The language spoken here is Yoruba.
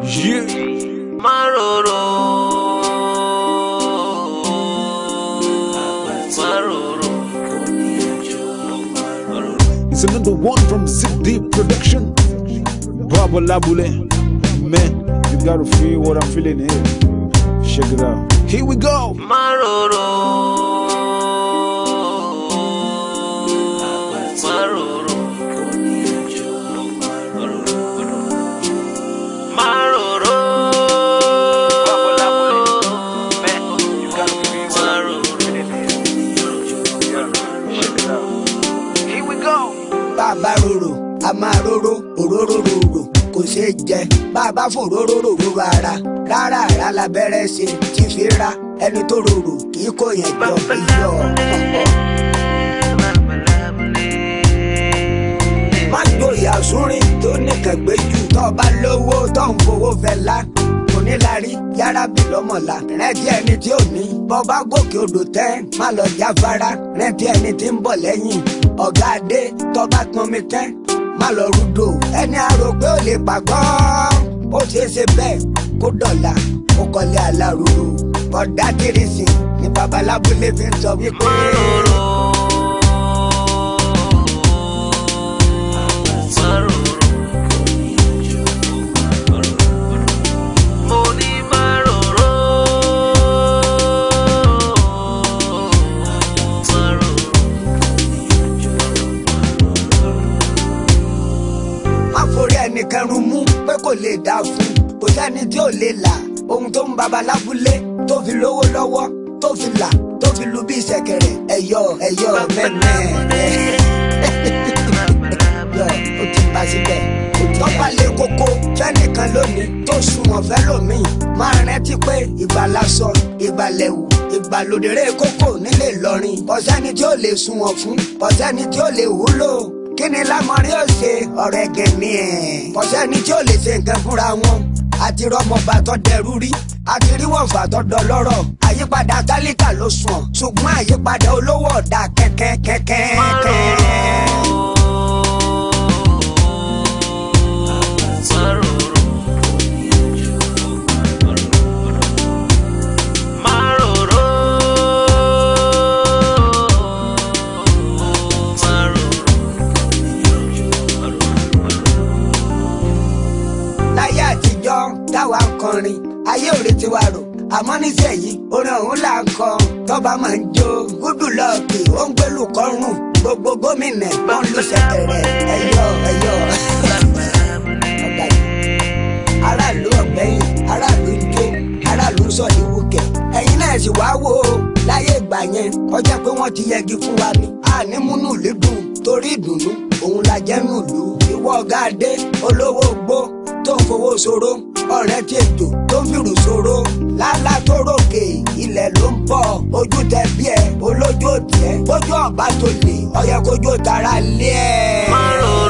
Yeah. Maroro. Maroro. It's another one from Zip Deep Production. Baba Labule. Man, you gotta feel what I'm feeling here. Check it out. Here we go. Maroro. Maroro. Maroro. Here we go. bàbá rorò a máa rorò òróró rorò kò ṣeé jẹ bàbá fòróró rorò ara rárá ara labẹ́rẹ́ ṣe ti fi ra ẹni tó rorò kì í kó yẹn jọ iyọ̀ má gbòòyà súnrin tó nìkan gbé jù tó bá lówó tó ń fowó fẹ́ la onílárí yára bí lọ́mọ̀lá rẹ́tí ẹni tí ò ní bọ́bá gòkè odò tẹ́ má lọ jáfara rẹ́tí ẹni tí ń bọ̀ lẹ́yìn ọ̀gá adé tọ́ba pọnmi tẹ́ má lọ rúdò ẹni àrò pé ó lè pàgọ́ ó ṣeé ṣe bẹ́ẹ̀ kó dọ̀là ó kọ́lé alárùrù ọ̀dà kérésì ni babalábúlé fi ń sọ wípé. má forí ẹnìkan rún mú pé kò lè dá fún kò sẹ́ni tí ò lè là ohun tó ń babalábúlé tó fi lówó lọ́wọ́ tó fi là tó fi lu bí ìṣẹ̀kẹ̀rẹ̀ ẹ̀yọ ẹ̀yọ mẹ́mẹ́ yọ ó ti bá síbẹ̀ tọ́pá lé koko fẹ́nìkan lónìí tó sunwọ̀n fẹ́ lómìn máa rántí pé ìgbàlásọ ìgbàlẹ̀wù ìgbàlódéré kókó nílé Ìlọrin ọ̀sẹ́ni tí ó lè sunwọ̀n fún ọ̀sẹ́ni tí ó lè wúlò kí ni lámọ̀rí ó ṣe ọ̀rẹ́ gẹ̀mí ẹ̀ ọ̀sẹ́ni tí ó lè ṣe nǹkan fúnra wọn àti rọmọba tó dẹrú rí àti ríwọ̀nfà tó dọlọ́rọ̀ àyípadà tálíkà ló sùn ṣùgbọ́n àyípadà olówó ọ̀dà kẹ́kẹ́ kẹ́kẹ́ kẹ́. láyé àtijọ́ táwa ń kọrin ayé òde ti wà rò àmọ́ nísẹ̀yìí orin ọ̀hún là ń kọ tọ́ba máa ń jó gúdù lọ́ọ̀kì ó ń gbélú kọ́rùn gbogbo gómìnà wọn ló ṣẹ̀kẹ̀rẹ̀ ẹ̀yọ ẹ̀yọ. Ọ̀gá yìí. aráàlú ọ̀gbẹ́yìn aráàlú ń jó aráàlú ń sọ ìwúkẹ̀ ẹ̀yin náà sì wá wò ó láyé ìgbà yẹn ọjà pé wọ́n ti yẹgi fún wa ni àní múnú lídùn torí ìdùnnú òun la jẹ́ nùlù ìwọ ọ̀gá adé olówó gbó tó ń fowó ṣòro ọ̀rẹ́ tí ètò tó ń fìrù ṣòro lálá tó ròkè ilẹ̀ ló ń bọ̀ ojú tẹ bí ẹ olójú òtí ẹ ojú ọ̀bá tó lè ọyẹ kójú tara lé ẹ. Márùn-ún.